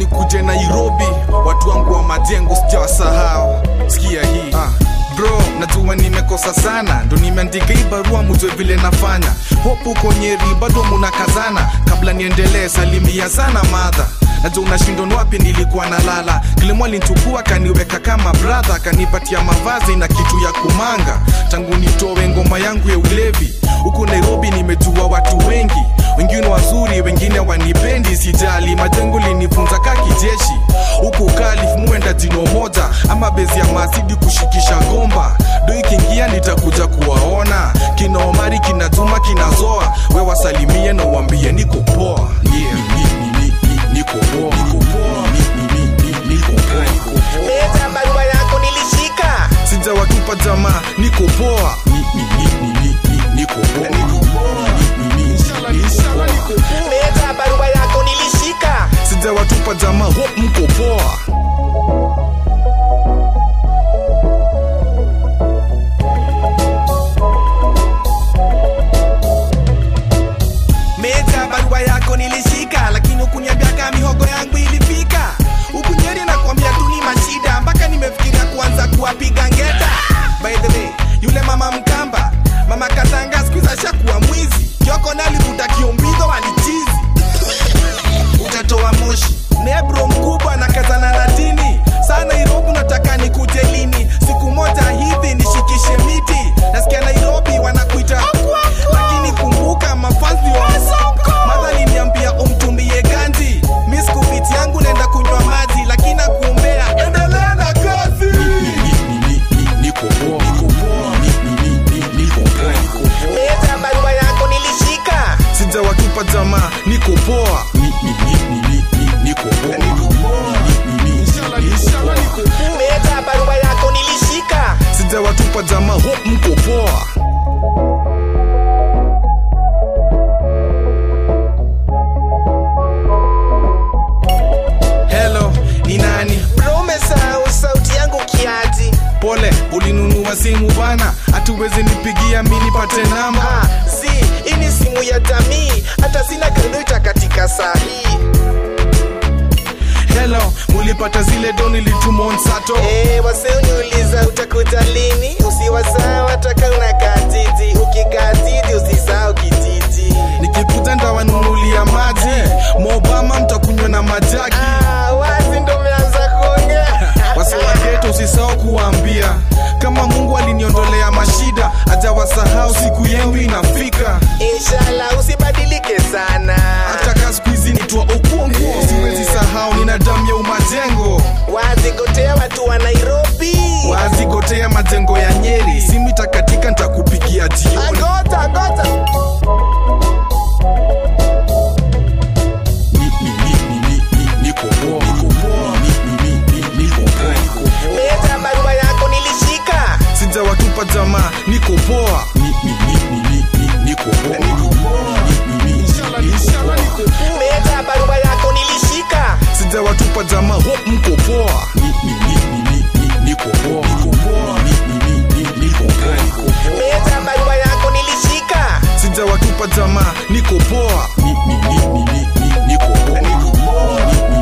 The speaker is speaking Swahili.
nikuje nairobi watu wangu wa majengo sijawasahau sikia hii ah. bro najua nimekosa sana ndo nimeandika hii barua mujwe vile nafanya hopu uko nyeri bado munakazana kabla niendelee salimia sana madha najua unashindwa ni wapi nilikuwa nalala kilimo alinchukua kaniweka kama bradha kanipatia mavazi na kitu ya kumanga tangu nitowe ngoma yangu ya ulevi huku nairobi nimejua watu wengi wengine wazuri wengine wanipendi sijali majengo linifunza ka kijeshi huku kalif muenda jino moja ama bezi ya masidi kushikisha gomba do ikiingia nitakuja kuwaona kina omari kina juma kina zoa we wasalimie na uambie niko poa yeah. niko poa niko poa niko poa niko poa Leta barua yako nilishika sijawatupa jamaa niko poa niko poa Leta barua yako nilishika sijawatupa jamaa hope mko poa Meja barua yako nilishika lakini ukuniambia kama mihogo yangu ilifika huku nyeri nakwambia tu ni mashida mpaka nimefikiria kuanza kuwapiga ngeta by the way yule mama mkamba mama katanga skuiza ashakuwa mwizi kioko nalivuta kiombizo walichizi utatoa moshi nebro mkubwa na kazana na dini saa nairobi nataka nikuje lini siku moja hivi nishikishe miti nasikia nairobi wanakuita lakini kumbuka mafanzi wa madha liniambia umtumie ganji miskupiti yangu naenda kunywa maji lakini nakuombea endelea na kazi niko poa niko poa niko poa niko poa leta barua yako nilishika sijawatupa jamaa niko poa niko poa leta barua yako nilishika sijawatupa jamaa hope mko poa helo ni nani bro umesahau sauti yangu kiati pole ulinunua simu bana hatuwezi nipigia mi nipate namba Ah, si hii ni simu ya jamii hata sina kredita katika saa hii helo mulipata zile doni litumonssato Eh, wase uniuliza utakuja lini usiwasahau hataka unakaa jiji ukikaa jiji usisahau kijiji nikikuja ndawanunulia maji mobama mtakunywa na majaki ah, wazi ndo umeanza kuongea wasiwageto usisahau kuwaambia kama mungu aliniondolea mashida ajawasahau siku yenu inafika inshallah usibadilike sana hata ka siku hizi nitwa okuongo siwezi sahau nina damu ya umajengo wazi gotea watu wa nairobi wazigotea majengo ya nyeri simu itakatika ntakupigia jioni agota gota niko poa niko poa niko poa niko poa leta barua yako nilishika sijawatupa jamaa niko poa niko poa leta barua yako nilishika sijawatupa jamaa hope mko poa niko poa niko poa leta barua yako nilishika sijawatupa jamaa niko poa niko poa